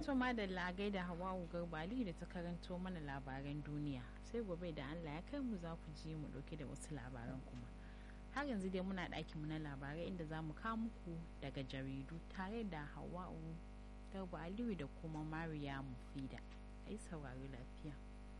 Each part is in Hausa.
To madalla gaida Hawwa Garbali da ta karanto mana labaran duniya. Sai gobe da Allah ya kai mu za ku ji mu dauke da wasu labaran kuma. Har yanzu dai muna ɗakinmu na labarai inda za mu kawo muku daga jaridu tare da Hawwa Garba Aliyu da kuma Mariya Mufida. Ai saurari lafiya.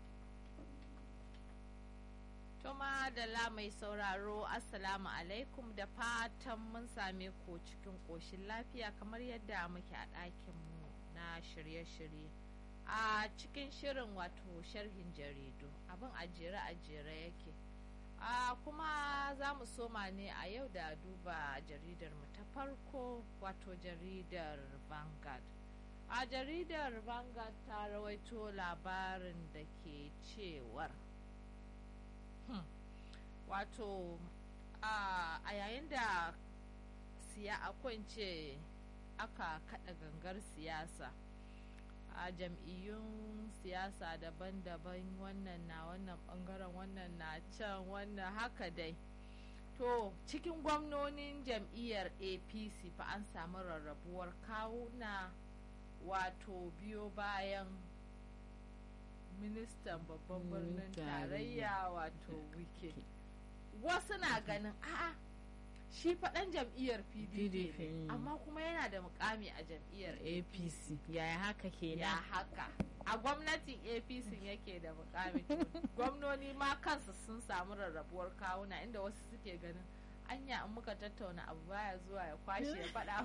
Tuma da la mai sauraro Assalamu alaikum da fatan mun same ku cikin ƙoshin lafiya kamar yadda muke a ɗakinmu na shirye-shirye. A cikin shirin wato sharhin jaridu abin ajere ajere yake. A kuma za mu soma ne a yau da duba jaridar mu ta farko wato jaridar Vanguard. A jaridar Vanguard ta rawaito labarin da ke cewar. Hmm. wato a yayin da siya akwance aka kada gangar siyasa a jam'iyyun siyasa daban-daban wannan na wannan bangaren wannan na can wannan haka dai to cikin gwamnonin jam'iyyar apc fa an samu rarrabuwar kawuna wato biyo bayan ministan babban birnin tarayya wato wike wasu na ganin a'a shi faɗan jam'iyyar pdp ne amma kuma yana da mukami a jam'iyyar apc yaya haka kenan ya haka a gwamnatin apc yake da mukami gwamnoni ma kansu sun samu rarrabuwar kawuna inda wasu suke ganin anya in muka tattauna abu baya zuwa ya kwashe ya faɗa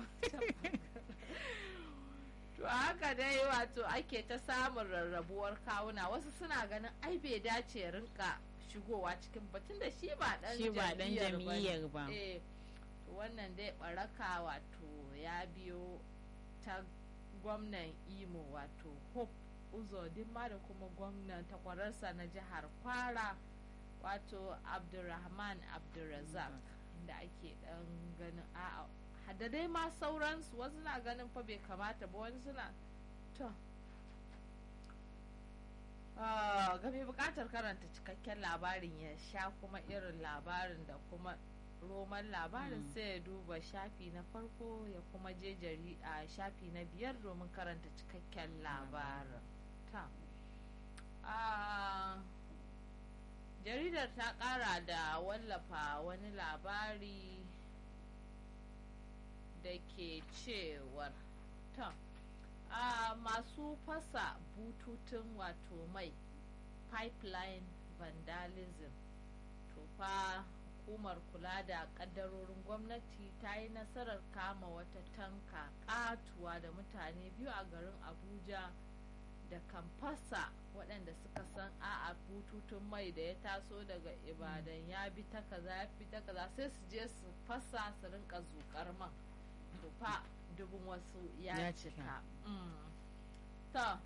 to haka dai wato ake ta samun rarrabuwar kawuna wasu suna ganin ai bai dace rinka shigowa cikin batun da shi ba dan shi ba dan jam'iyyar ba eh to wannan dai baraka wato ya biyo ta gwamnan imo wato hope uzodinma da kuma gwamnan takwararsa na jihar kwara wato abdulrahman abdulrazak da ake dan ganin a'a da dai ma sauransu wasu na ganin fa bai kamata ba wani suna to ga mai bukatar karanta cikakken labarin ya sha kuma irin labarin da kuma roman labarin sai ya duba shafi na farko ya kuma je jari a shafi na biyar domin karanta cikakken labarin ta jaridar ta kara da wallafa wani labari da ke cewar ta a masu fasa bututun wato mai pipeline vandalism to fa hukumar kula da kaddarorin gwamnati ta yi nasarar kama wata tanka katuwa da mutane biyu a garin abuja da kan fasa waɗanda suka san a'a bututun mai da ya taso daga ibadan ya bi ta kaza ya fi ta kaza sai su je su fasa su rinka zukar man fa dubin wasu ya cika to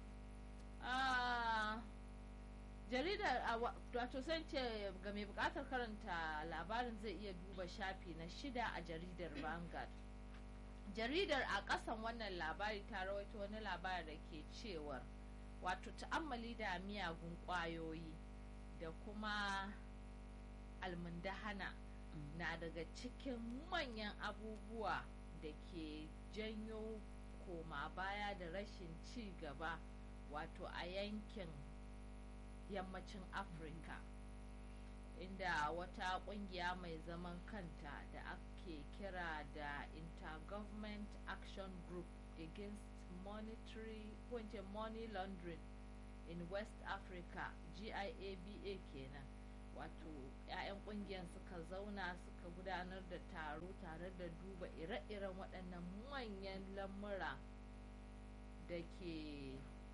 jaridar wato san ce ga mai bukatar karanta labarin zai iya duba shafi na shida a jaridar vanguard jaridar a ƙasan wannan labari ta rawaito wani labari da ke cewar wato ta'ammali da miyagun ƙwayoyi da kuma almundahana na daga cikin manyan abubuwa da ke janyo koma baya da rashin ci gaba wato a yankin yammacin afirka inda wata kungiya mai zaman kanta da ake kira da intergovernment action group against monetary kunce money laundering in west africa giaba kenan wato 'ya'yan kungiyar suka zauna suka gudanar da taro tare da duba ire-iren waɗannan manyan lamura da ke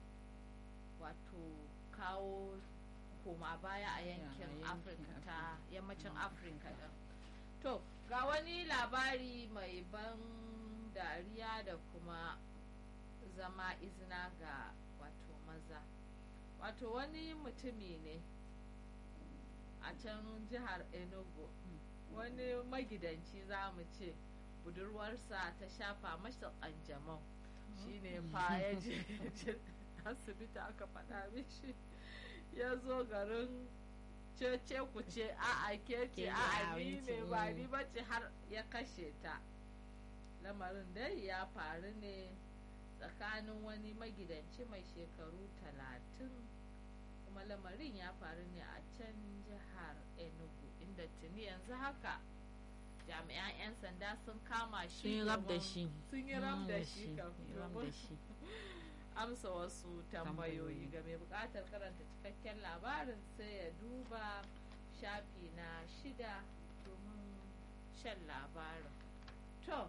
wato kawo koma baya a yankin afirka ta yammacin afirka ɗin to ga wani labari mai ban dariya da kuma zama izina ga wato maza wato wani mutumi ne a can jihar enugu wani magidanci za mu ce budurwarsa ta shafa masa kanjamau shine fa ya je asibiti aka faɗa mishi ya zo garin cece ku ce a a ke ce a a ni ne ba ni bace har ya kashe ta lamarin dai ya faru ne tsakanin wani magidanci mai shekaru talatin kuma lamarin ya faru ne a can jihar enugu inda tuni yanzu haka jami'an 'yan sanda sun kama shi sun yi rab da domin- shi sun yi rab da shi Mm, kam sun yi rab da domin shi amsa wasu tambayoyi Tambayoyi. ga mai bukatar karanta cikakken labarin sai ya duba shafi na shida domin shan labarin to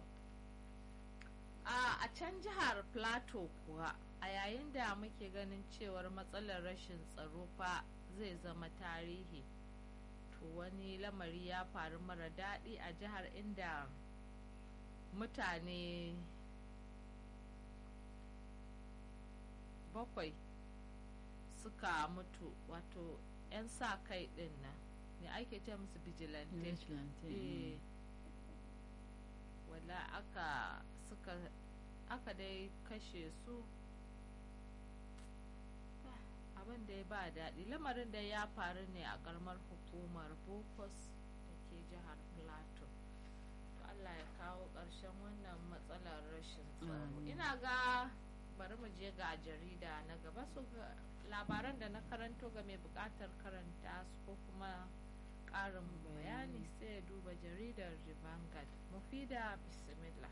a a can jihar plateau kuwa a yayin da muke ganin cewar matsalar rashin tsaro fa zai zama tarihi to wani lamari ya faru mara daɗi a jihar inda mutane bakwai suka mutu wato 'yan sa kai din nan ne ake ce musu vigilante Vigilante, mm. eh wala aka suka aka dai kashe su Ah, abin da ya ba daɗi lamarin da ya faru ne a ƙaramar hukumar bokos da ke jihar plateau to allah ya kawo ƙarshen wannan matsalar rashin tsaro Amin. ina ga bari mu je ga jarida na gaba su ga labaran da na karanto ga mai buƙatar karanta su ko kuma ƙarin bayani sai ya duba jaridar Vanguard mufida bismillah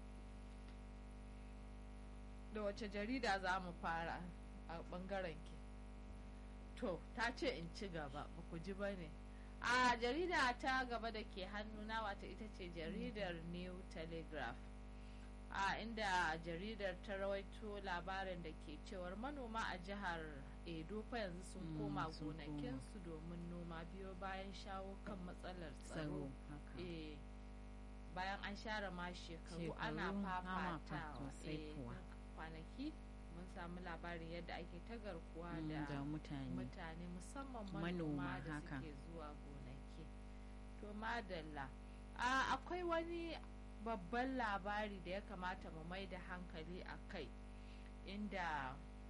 da wace jarida za mu fara a ɓangaren ki to ta ce in ci gaba ba ku ji ba ne a jarida ta gaba da ke hannuna wata ita ce jaridar new telegraph a inda jaridar ta rawaito labarin da ke cewar manoma a jihar edo fa yanzu sun Mm, koma sun koma. gonakinsu domin noma biyo bayan shawo kan matsalar tsaro tsaro haka eh bayan an share ma shekaru Shekaru, ana ana fafatawa sosai eh, kuwa. kwanaki mun samu labarin yadda ake ta garkuwa Mm, da da mutane mutane musamman Manoma, manoma da haka. suke zuwa gonaki to madalla a akwai wani babban labari da ya kamata mu mai da hankali a kai inda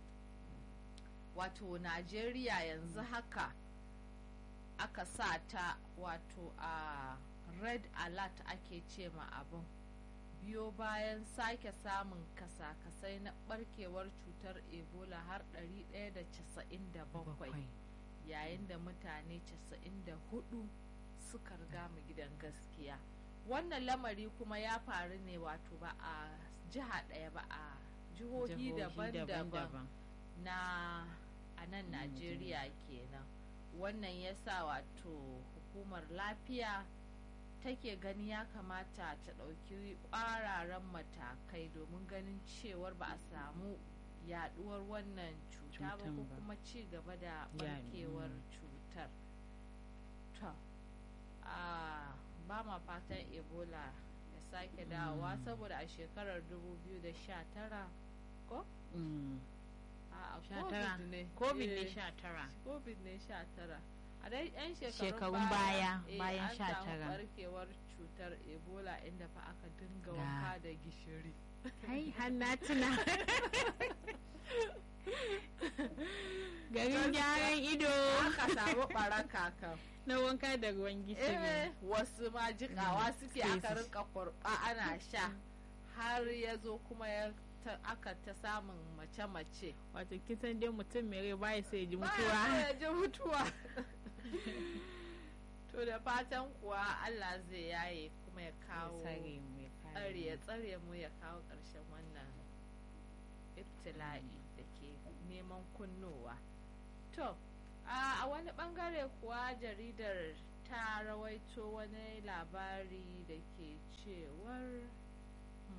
wato najeriya yanzu haka aka sa ta wato a red alert ake ce ma abin biyo bayan sake samun kasa-kasai na barkewar cutar ebola har 197 bakwai yayin da mutane 94 suka riga mu gidan gaskiya wannan lamari kuma ya faru ne wato ba a jiha ɗaya ba a jihohi daban-daban na a nan Mm, najeriya kenan wannan ya sa wato hukumar lafiya take gani ya kamata ta ɗauki ƙwararren matakai domin ganin cewar ba a samu yaduwar wannan cuta ba Cutan ko ba. kuma ci gaba da Ya- barkewar mm. cutar to a ba ma fatan ebola ya sake dawowa Mm. saboda a shekarar 2019 ko Mm. a Sha tara. covid ne covid ne Eh, sha tara covid ne sha tara a dai yan shekarun, Shekarun baya, eh, bayan an sha samu tara. barkewar cutar ebola inda fa aka dinga Ga. wanka da gishiri hai har na tuna garin gyaran ido aka samu baraka kan na wanka da ruwan eh gishiri wasu ma jikawa suke sai aka su- rinka kurba ana sha har ya zo kuma ya ta- aka ta samun mace-mace wato kisan dai mutum mai rai baya sai ya ji Baya mutuwa so ya ji mutuwa to da fatan kuwa Allah zai yaye kuma ya kawo tsare mu ya kare tsare ya mu. tsare mu ya kawo ƙarshen wannan ibtila'i da ke neman kunnowa to a a wani bangare kuwa jaridar ta rawaito wani labari da ke cewar Hmm.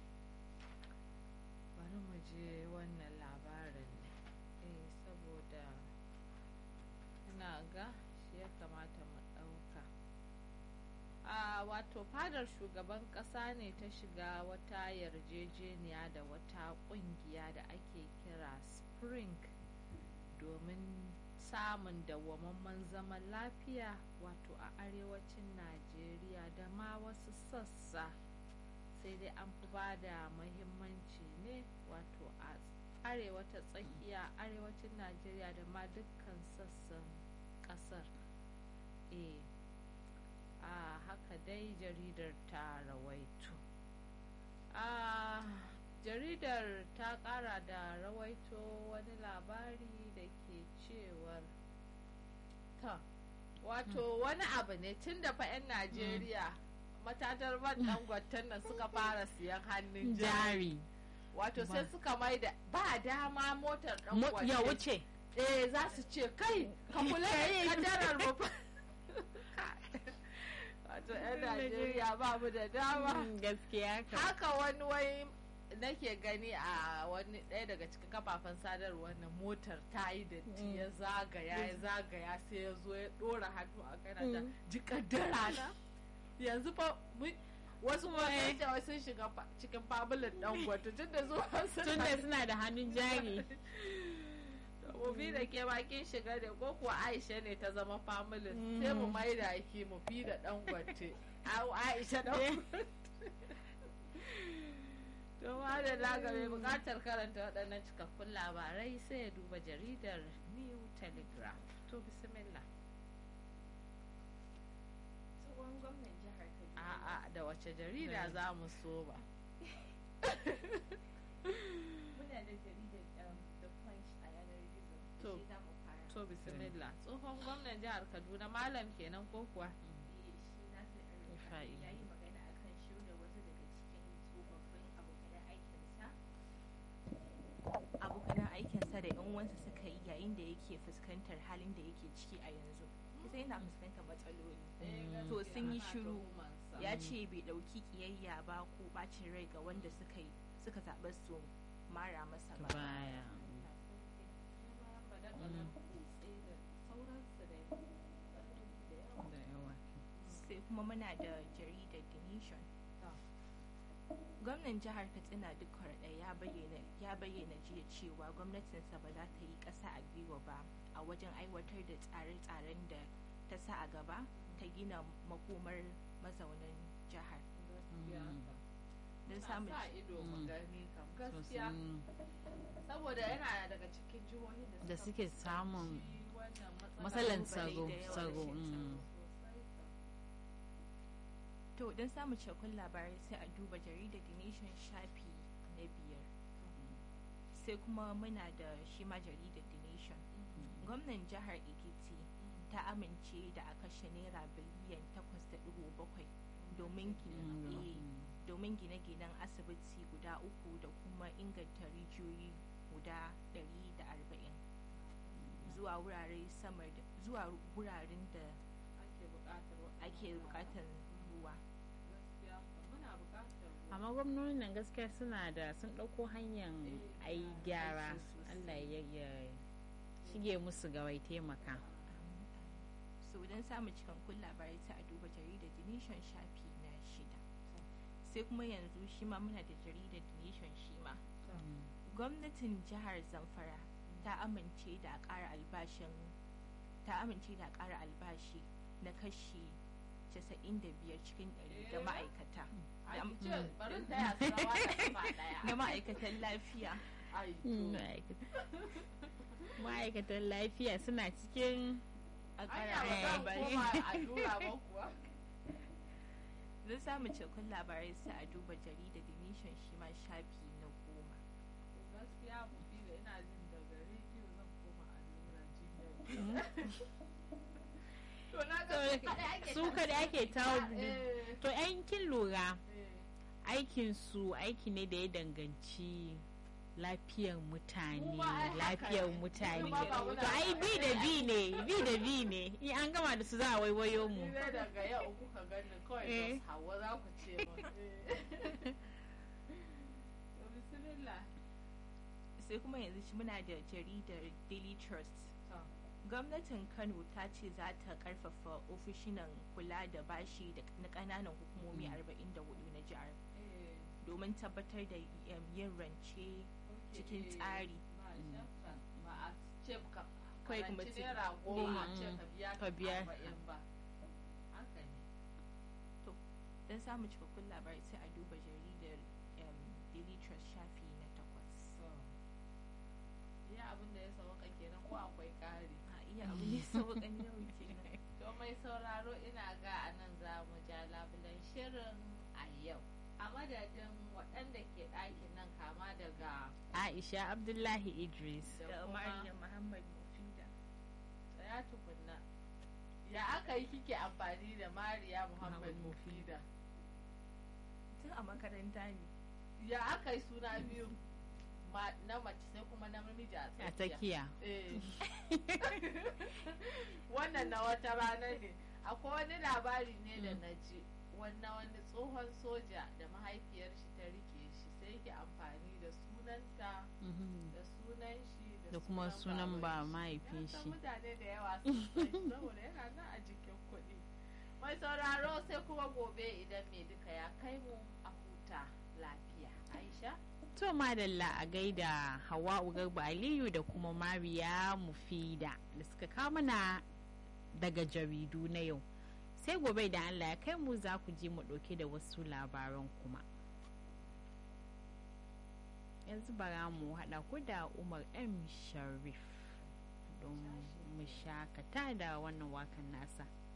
bari mu je wannan labarin ne eh saboda ina ga shi ya kamata mu ɗauka a wato fadar shugaban ƙasa ne ta shiga wata yarjejeniya da wata ƙungiya da ake kira spring domin samun dawwamamman zaman lafiya wato a arewacin najeriya da ma wasu sassa sai dai an fi ba da mahimmanci ne wato a arewa ta tsakiya arewacin najeriya da ma dukkan sassan kasar e a haka dai jaridar ta rawaito a jaridar ta kara da rawaito wani labari da ke cewar ta wato wani abu ne tun da 'yan najeriya matatar man dangoton nan suka fara siyan hannun jari jari wato sai Ba. suka mai da ba dama motar Mo- dangote ya wuce eh za su ce kai ka kula da kadarar mu fa." wato 'yan najeriya ba mu da dama Mm, gaskiya ka haka wani wai nake gani a wani ɗaya daga cikin kafafen sadarwar na motar ta yi datti ya zagaya ya zagaya sai ya zo ya ɗora hannu a kana ta Mm. ji kaddara na yanzu fa mun- wasu kuma sun ce wai sun shiga fa- cikin fabulin dan gwata tun da zuwa tun da suna da hannun jari mu bi da ke bakin shiga ne ko kuwa aisha ne ta zama familin sai mu mai da ki mu fi da dan gwate au aisha dan gwate to ma da laga mai bukatar karanta waɗannan cikakkun labarai sai ya duba jaridar new telegraph to bismillah tsohon gwamnan jihar kaduna a'a da wace jarida za mu so ba muna da jaridar um, the punch a yanar gizo To. da shi za mu fara to bismillah tsohon gwamnan jihar kaduna malam kenan ko kuwa Eh, shi nasir Rufa'i. ya yi magana akan shirya wasu daga cikin tsofaffin abokanan aikinsa abokanan aikinsa da yan uwansa suka yi yayin da yake fuskantar halin da yake ciki a yanzu kusa yana fuskantar matsaloli To sun yi shiru. ya ce bai ɗauki ƙiyayya ba ko ɓacin rai ga wanda suka yi suka zaɓa su mara masa ba baya da yawa sai kuma muna da jaridar the nation gwamnan jihar katsina duk ɗaya ya bayyana ya bayyana jiya cewa gwamnatinsa ba za ta yi ƙasa a gwiwa ba a wajen aiwatar da tsare-tsaren da ta sa a gaba ta gina makomar mazaunan jihar don samun sa ido mu Mm. gani kam gaskiya sosai saboda yana daga cikin jihohin da Da suka suke fuskanci samun wannan matsalan Kalubale tsaro da yawa tsaro rashin mm. sosai kam. to don samun cikakkun labarai sai a duba jaridar the nation shafi na biyar sai kuma muna da shi ma jaridar the nation gwamnan jihar ekiti ta amince da a kashe naira biliyan 8.7 domin gina Mm, eh, mm. domin gine-ginen asibiti guda uku da kuma inganta rijiyoyi guda 140 zuwa wurare sama da zuwa wuraren da ake buƙatar wa- ake bukatar ruwa gaskiya kam muna buƙatar ruwa. amma gwamnonin nan gaskiya suna da sun ɗauko hanyar a yi gyara aiki sosai. allah ya ya shige musu gawai taimaka so don samun cikakkun labarai sai a duba jaridar the nation shafi na shida sai kuma yanzu shi ma muna da jaridar the nation shi ma gwamnatin jihar zamfara ta amince da a ƙara albashin ta amince da a ƙara albashi na kashi 95 cikin 100 ga Eh? ma'aikata Ai, da- ki ce bari in taya su rawa da kafa ɗaya. na ma'aikatan lafiya Ai, to. ma'aikatan lafiya suna cikin a Anya ƙara ba za mu albashin. koma allura ba kuwa. don samun cikakkun labarai sai a duba jaridar the nation shi ma shafi na goma To gaskiya mu fi da ina jin daga rediyo zan koma allura jinya. To na ga su kaɗai ake su kada ake tawo Eh, to yan kin lura eh. aikin su aiki ne da ya danganci lafiyar mutane Mu ma ai haka lafiyar ne. mutane Mu ma ba muna to ai bi da bi ne bi da bi ne in an gama da su za a waiwayo mu Ni dai daga yau kuka gani kawai Eh. da hawa za ku ce mun. Eh. To bismillah. sai kuma yanzu shi muna da jaridar daily trust To. gwamnatin kano ta ce za ta karfafa ofishinan kula da bashi da na kananan hukumomi Mm. 44 na jihar Eh. domin tabbatar da um, yin rance cikin Eh, tsari ba shakka. Ba a ce ka Kawai karanci mutum- naira goma a ce Mm. ka biya Ka biya. arba'in ba. Haka ne. don samun cikakkun labarai sai a duba jaridar um, daily trust shafi na takwas So, iya abin da ya sauka kenan ko akwai ƙari. a iya abu ne sauƙan yau kenan To mai sauraro ina ga a nan za mu ja labulen shirin a yau. A madadin waɗanda waɗanda ke ɗakin nan kama daga aisha abdullahi idris da da kuma Mariya Muhammad Mufida. tsaya tukunna ya aka yi kike amfani da mariya muhammad Muhammad mufida Tun a makaranta ne. ya aka yi suna biyu ma- na mace sai kuma na namiji a a tsakiya tsakiya Eh. wannan na wata rana ne akwai wani labari ne da Mm. na ji wannan wani tsohon soja da mahaifiyar shi ta rike shi sai yake amfani da sunanta Mhm. da sunan shi da kuma sunan ba mahaifin Ya san shi mutane da yawa sun san shi saboda yana nan a jikin kuɗi mai sauraro sai kuma gobe idan mai duka ya kai mu a huta lafiya aisha to madalla a gaida hawa'u garba aliyu da kuma mariya mufida da suka kawo mana daga jaridu na yau sai gobe da allah ya kai mu za ku ji mu ɗauke da wasu labaran kuma yanzu bara mu haɗa ku da umar m sharif don mu shakata da wannan wakan nasa